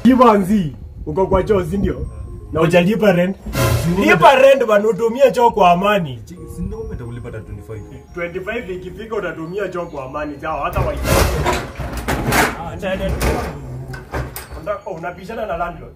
Kivanzi, uko kwa choo si ndio? Na hujalipa rent. Lipa rent bana utumie choo kwa amani. Si ndio kwamba nitakulipa hata 25. 25 ikifika utatumia choo kwa amani sawa hata wa Acha ende. Unataka unapishana na landlord.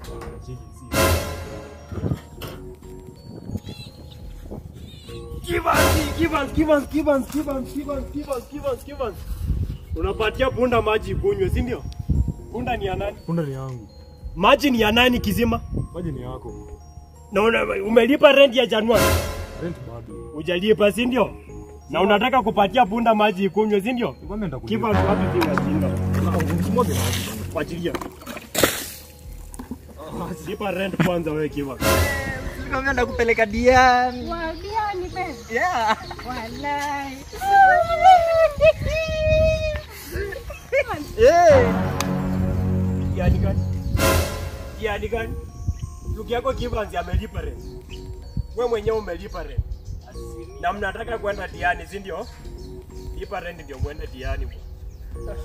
Kivanzi, Kivanzi, Kivanzi, Kivanzi, Kivanzi, Kivanzi, Kivanzi, Kivanzi, Kivanzi. Unapatia punda maji kunywe, si ndio? Punda ni ya nani? Punda ni yangu. Maji ni ya nani kizima? Maji ni yako. Na una, umelipa rent ya Januari? Rent bado. Hujalipa, si ndio? Na unataka kupatia punda maji ikunywe, si ndio? Kwamba nitakulipa. Kivanzi wapi si wajinga? Usimwage maji. Fuatilia. Lipa rent kwanza wewe Kivanzi. Kama nakupeleka Diani. Waambia ni pesa. Yeah. Walai. Eh. Diani gani? Diani gani? Ndugu yako Kivanzi amelipa rent. Wewe mwenyewe umelipa rent. Na mnataka kwenda Diani, si ndio? Lipa rent ndio mwende Diani. bwana.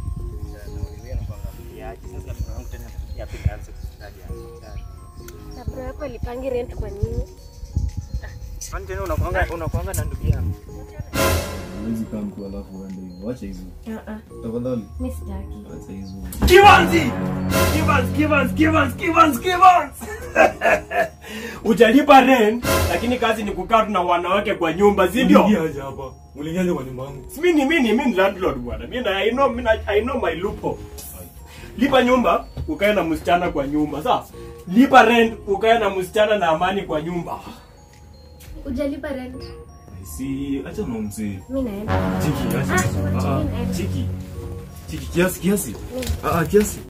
Na bro yako alipangi rent kwa nini? Kwani tena unakuanga unakuanga na ndugu yangu? Huwezi kaa mtu alafu uende hivyo. Acha hizo. Ah ah, Tafadhali. mimi sitaki. Acha hizo. Kivanzi! Kivanzi, Kivanzi, Kivanzi, Kivanzi, Kivanzi! Hujalipa rent, lakini kazi ni kukaa tu na wanawake kwa nyumba, si ndio? Uliingia aje hapa? Uliingia aje kwa nyumba yangu? Si mimi mimi mimi ni landlord bwana. Mimi na I know mimi I know my loophole. Lipa nyumba, ukae na msichana kwa nyumba, sawa? Lipa rent, ukae na msichana na amani kwa nyumba. Hujalipa rent. Si acha na mzee. Mimi naenda. Chiki, acha. Ah, Ah, ah, naenda. Chiki. Chiki kiasi kiasi. Ah, ah, kiasi.